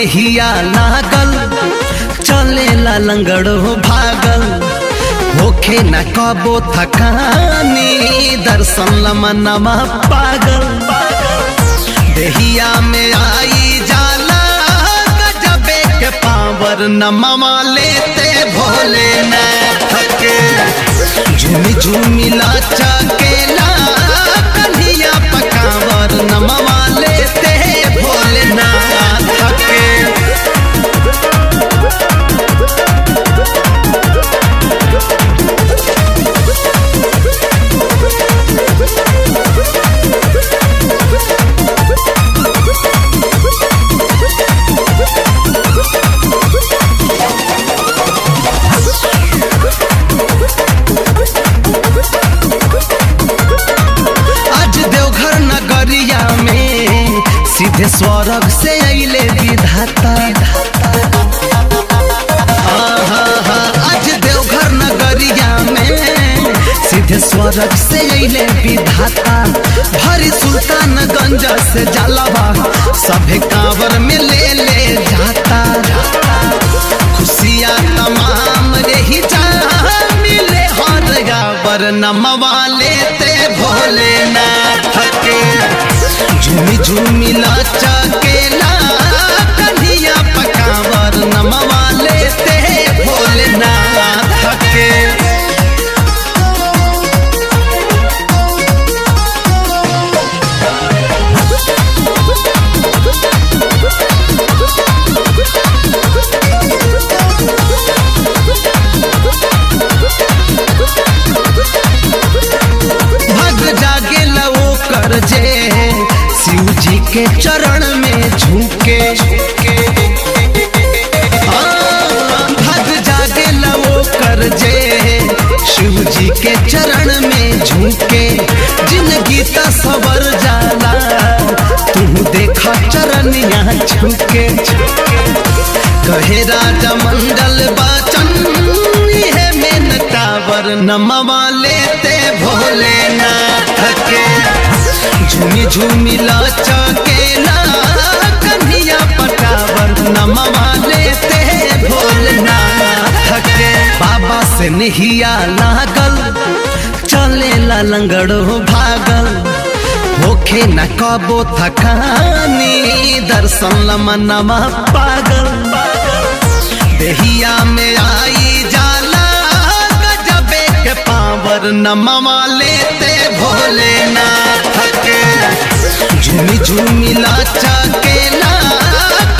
देहिया लागल चले ला लंगड़ो भागल होखे न कबो थकानी दर्शन लमनमा पागल देहिया में आई जाला गजबे के पावर नमवा लेते भोले न थके झूमी झूमी लाचा केला कन्हिया पकावर नमवा लेते भोले न थके आज देवघर नगरिया में सीधे स्वर्ग से अइले विधाता आहा, हा, आज देवघर नगरिया में सीधे स्वर्ग से अइले विधाता भरी सुल्तानगंज से जलवा सभे कांवर में ले ले जाता खुशियाँ तमाम रही जा मिले हर गावर नमवा लेते भोले ना थके झूमी झूमी लाचा केला कन्हिया पकावर नमवा लेते भोले ना थके भग जागे लवो कर जे शिव जी के चरण में झुके आ, भग जागे लवो कर जे शिव जी के चरण में झुके जिंदगी ता सवर जाला तू देखा चरण यहाँ झुके कहे राजा मंडल बाचन है मेनकावर नमवा लेते भोले ना थके झूमी झूमी लाचा केला कन्हिया पटावर नमवा लेते भोले ना थके बाबा से नहिया लागल चले ला लंगड़ो भागल होखे न कबो थकानी दर्शन लमनमा पागल देहिया में आई जाला गजबे के पावर नमवा लेते भोले ना थके झूमी झूमी लाचा केला